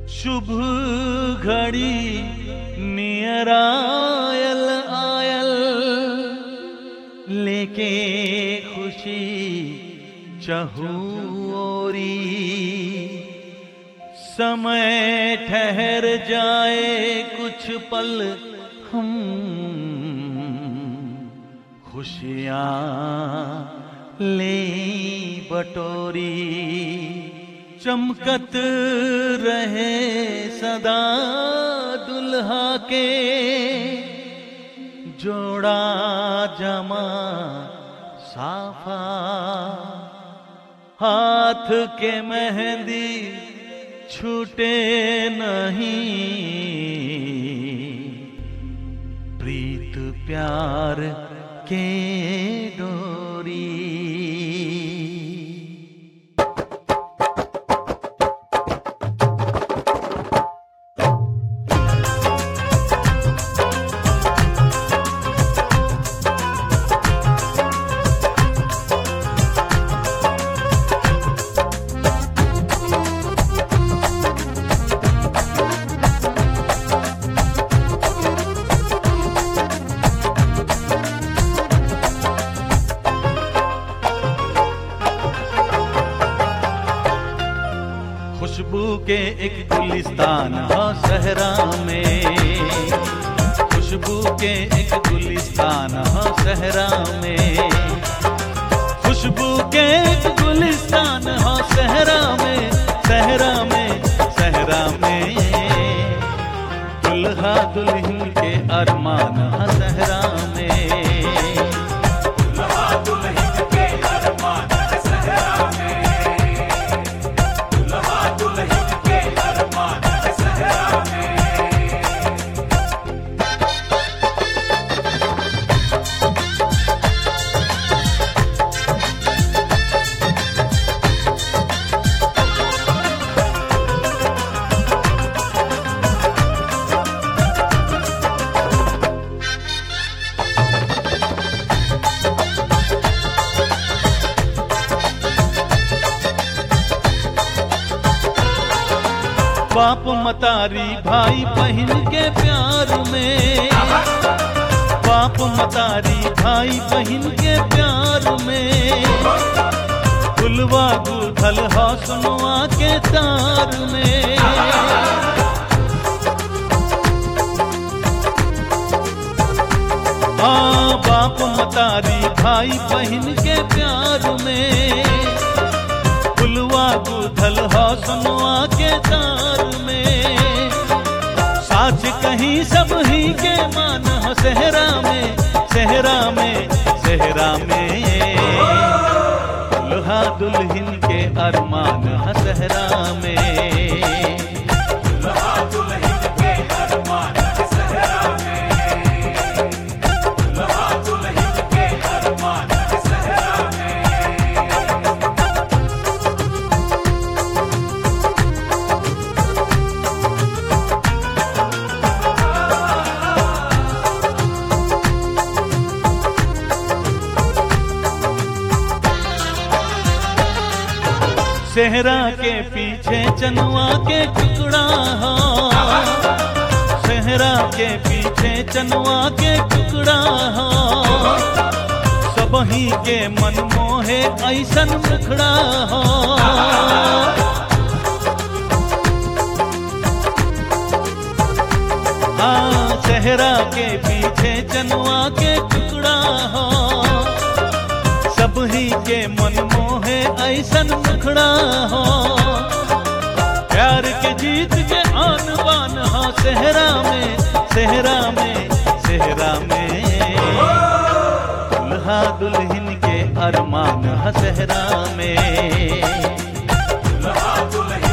शुभ घड़ी नियर आयल आयल लेके खुशी चहूरी समय ठहर जाए कुछ पल हम खुशियाँ ले बटोरी चमकत रहे सदा दुल्हा के जोड़ा जमा साफा हाथ के मेहंदी छूटे नहीं प्रीत प्यार के डोरी खुशबू के एक गुलिस्तान हो सहरा में खुशबू के एक गुलिस्तान हो सहरा में खुशबू के एक गुलिस्तान हो सहरा में सहरा में सहरा में दुल्हा दुल्हन के अरमान हो सहरा में बाप मतारी भाई बहन के प्यार में बाप मतारी भाई बहन के प्यार में फुलवा गुथल हौसनुआ के तार में हाँ बाप मतारी भाई बहन के प्यार में फुलवा गुथल हौसनुआ के तार में साच कहीं सब ही के मान हो सहरा में सहरा में सहरा में दुल्हा दुल्हन के अरमान हो सहरा में सेहरा के पीछे चनुआ के टुकड़ा हो सेहरा के पीछे चनुआ के टुकड़ा हो सबही के मन मोहे ऐसन मुखड़ा हो हाँ सेहरा के पीछे चनुआ के टुकड़ा हो सब ही के मन मोहे ऐसन मुखड़ा हो प्यार के जीत के आन बान हो सहरा में सहरा में सहरा में दुल्हा दुल्हन के अरमान हो सहरा में दुल्हा दुल्हन